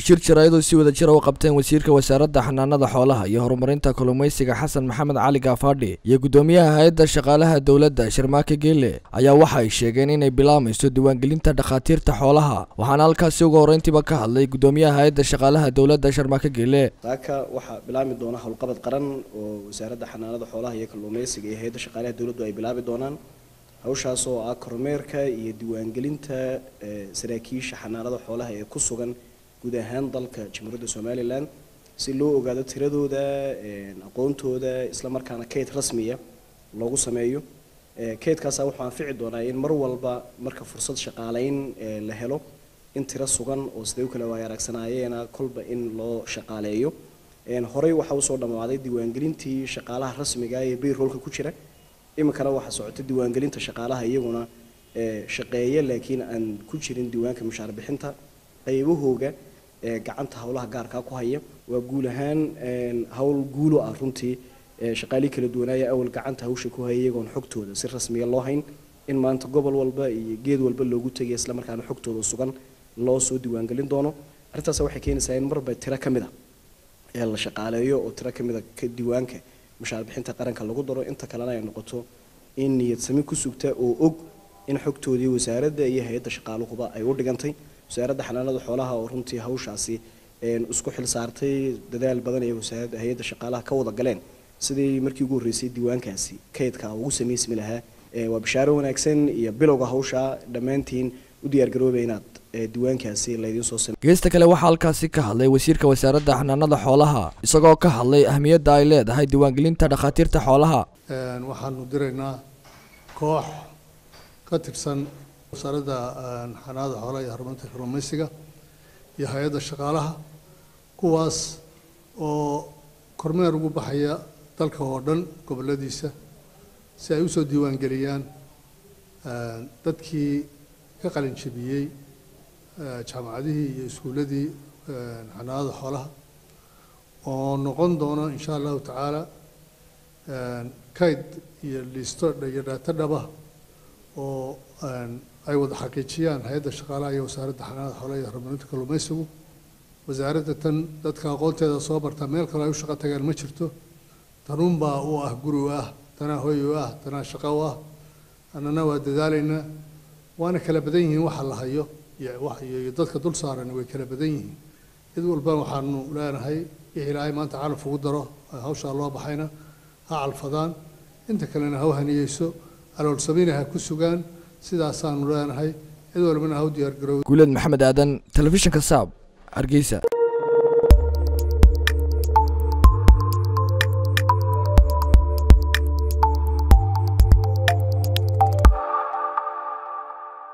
shir jaraayadu si wada jira u qabteen wasiirka wasaaradda xanaanada xoolaha iyo horumarinta kalluumaysiga xasan maxamed cali gaafadhi iyo guddoomiyaha hay-adda shaqaalaha dowladda sharmaake geele ayaa waxa ay sheegeen inay bilaamayso diiwaangelinta dhakhaatiirta xoolaha waxaana halkaasi ugu horreyntiiba ka hadlay guddoomiyaha hay-adda shaqaalaha dowladda sharmaake geele saaka waxaa bilaami doona howlqabad qaran oo wasaaradda xanaanada xoolaha iyo kalluumaysiga iyo hay-adda shaqaalaha dowladdu ay bilaabi doonaan hawshaas oo ah kormeerka iyo diiwaangelinta saraakiisha xanaanada xoolaha ee ku sugan guud ahaan dalka jamhuuriyadda somalilan si loo ogaado tiradooda aqoontooda isla markaana kayd rasmiya loogu sameeyo kaydkaasa wuxuu anfici doonaa in mar walba marka fursad shaqaaleyn la helo in tiro sugan oo siday u kala waaya aragsanaayeen kolba in loo shaqaaleeyo horey waxaa usoo dhammaaday diiwaangelintii shaqaalaha rasmiga ee bayroolka ku jira iminkana waxaa socota diiwaangelinta shaqaalaha iyaguna shaqeeya laakiin aan ku jirin diiwaanka mushaar bixinta qaybahooga gacanta howlaha gaarkaa ku haya waa guul ahaan howl guulo ah runtii shaqaalii kala duwanaaya awal gacanta hawsha ku haya iyagoon xogtooda si rasmiya loo hayn in maanta gobol walba iyo geed walba loogu tegaya isla markaana xogtooda sugan loo soo diiwaangelin doono arrintaas waxay keenaysaa in marba tiro ka mid a ee la shaqaaleeyo oo tiro ka mid a ka diiwaanka mushaar bixinta qaranka lagu daro inta kalena ay noqoto in niyad sami ku sugta oo og in xogtoodii wasaaradda iyo hay-adda shaqaaluhuba ay u dhigantay wasaaradda xanaanada xoolaha oo runtii hawshaasi isku xil saartay dadaal badan ee wasaaradda hay-adda shaqaalaha ka wada galeen sidii markii ugu horreysay diiwaankaasi kaydka ugu samaysmi lahaa waa bishaaro wanaagsan iyo bilowga hawsha dhammaantiin u diyaargaroobay inaad diiwaankaasi laydiin soo samey geesta kale waxaa halkaasi ka hadlay wasiirka wasaaradda xanaanada xoolaha isagoo ka hadlay ahmiyadda ay leedahay diiwaangelinta dhakhaatiirta xoolaha waxaanu diraynaa koox ka tirsan wasaaradda xanaanada xoolaha iyo horumarinta kalluumaysiga iyo hay-adda shaqaalaha kuwaas oo kormeer ugu baxaya dalka oo dhan gobolladiisa si ay usoo diiwaangeliyaan dadkii ka qalin jebiyey jaamacadihii iyo iskuulladii xanaanada xoolaha oo noqon doono insha allahu tacaala kayd iyo liisto iyo dhaato dhaba oo ay wada xaqiijiyaan hay-adda shaqaalaha iyo wasaaradda xanaanada xoolaha iyo horumarinta kalluumaysigu wasaaradda tan dadka aqoonteeda soo barta meel kale ay u shaqo tagaan ma jirto tanuunbaa u ah guri u ah tanaa hoy u ah tanaa shaqo u ah annana waa dadaalaynaa waana kala badan yihiin waxa la hayo iyo dadka dul saaran way kala badan yihiin cid walba waxaanu leenahay wixii ilaahay maanta calaf ugu daro hawshaa loo baxayna ha calfadaan inta kalena ha u haniyeyso aloolsamina ha ku sugaan sidaasaanu leenahay cid walbana ha u diyaargaroow guuleed maxamed aadan telefishinka saab hargeysa